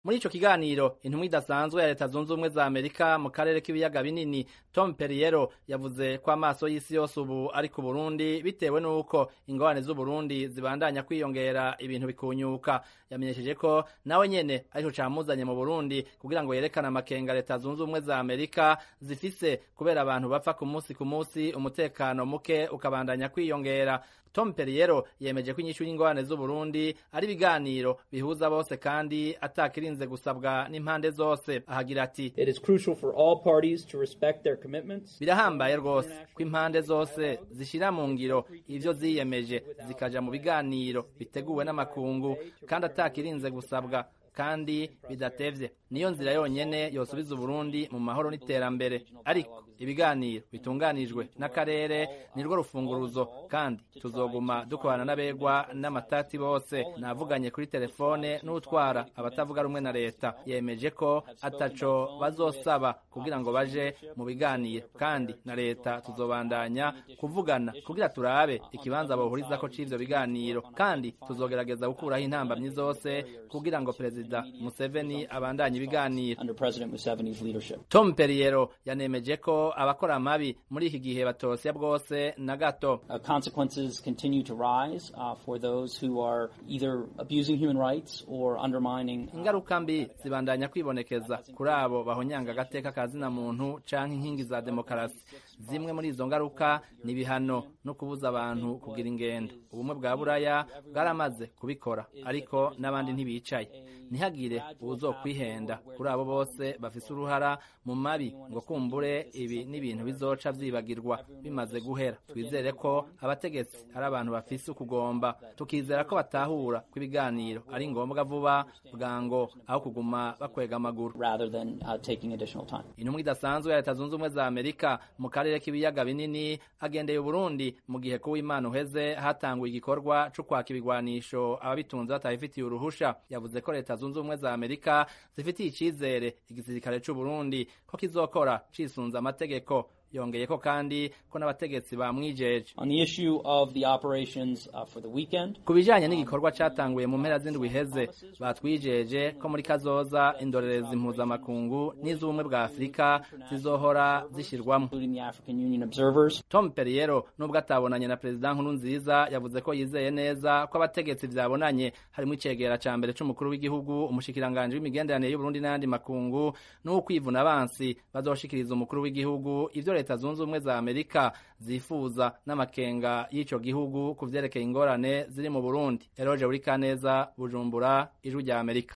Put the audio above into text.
muri ico kiganiro intumwa idasanzwe ya leta zunze ubumwe za amerika mu karere k'ibiyaga binini tom perriero yavuze ko amaso y'isi yose ubu ari ku burundi bitewe n'uko ingorane z'uburundi zibandanya kwiyongera ibintu bikunyuka yamenyesheje ko nawe nyene arico camuzanye mu burundi kugira ngo yerekane amakenga leta zunze ubumwe za amerika zifise kubera abantu bapfa ku munsi ku munsi umutekano muke ukabandanya kwiyongera tom perriero yemeje ko inyishu y'ingorane z'uburundi ari ibiganiro bihuza bose kandi atakirinze gusabwa n'impande zose ahagira ati It is crucial for all parties to respect their commitments. birahambaye rwose ko impande zose zishira mu ngiro ivyo ziyemeje zikaja mu biganiro biteguwe n'amakungu kandi atakirinze gusabwa kandi bidatevye niyo nzira yonyene yosubiza uburundi mu mahoro n'iterambere ariko ibiganiro bitunganijwe n'akarere nirwo rufunguruzo kandi tuzoguma dukorana n'abegwa n'amatati bose navuganye kuri telefone n'utwara abatavuga rumwe na leta yemeje ko ataco bazosaba kugira ngo baje mu biganiro kandi na leta tuzobandanya kuvugana kugira turabe ikibanza bohurizako c'ivyo biganiro kandi tuzogerageza gukuraho intambamyi zose kugira ngo perezida Museveni abandanye ibiganiro under President Museveni's leadership. Tom Perriero yanemeje ko abakora amabi muri iki gihe batosya bwose na gato Uh, consequences continue to rise uh, for those who are either abusing human rights or undermining uh, ingaruka mbi zibandanya kwibonekeza kuri abo bahonyanga agateka ka zina muntu canke inkingi za demokarasi zimwe muri izo ngaruka ni ibihano no kubuza abantu kugira ingendo ubumwe bwa buraya bwaramaze kubikora ariko n'abandi ntibicaye ntihagire uwuzokwihenda kuri abo bose bafise uruhara mu mabi ngo kumbure ibi n'ibintu bizoca vyibagirwa bimaze guhera twizere ko abategetsi ari abantu bafise ukugomba tukizera ko batahura ko ibiganiro ari ngombwa vuba bwango aho kuguma bakwega amaguru rather than uh, taking additional time. intumwa idasanzwe ya leta zunze ubumwe za amerika mu karere k'ibiyaga binini agendeye uburundi mu gihe kuw'imana uheze hatanguye igikorwa co kwaka ibigwanisho ababitunze batabifitiye uruhusha yavuze ko leta zunze ubumwe za amerika zifitiye icizere igisirikare c'uburundi ko kizokora cisunze amategeko yongeyeko kandi ko n'abategetsi bamwijeje On the issue of the operations uh, for the weekend, ku bijanye n'igikorwa catanguye mu mpera z'indwi iheze batwijeje ko muri kazoza indorerezi mpuzamakungu n'iz'ubumwe bwa afurika zizohora zishirwamwo including the African Union observers, tom perriero nubwo atabonanye na perezida nkuru nziza yavuze ko yizeye neza ko abategetsi vyabonanye harimo icegera ca mbere c'umukuru w'igihugu umushikiranganji w'imigenderanire y'uburundi n'ayandi makungu n'ukwivuna abansi bazoshikiriza umukuru w'igihugu ivyo leta zunze ubumwe za amerika zifuza n'amakenga y'ico gihugu ku vyerekeye ingorane ziri mu burundi eroje buri kaneza bujumbura ijwi rya amerika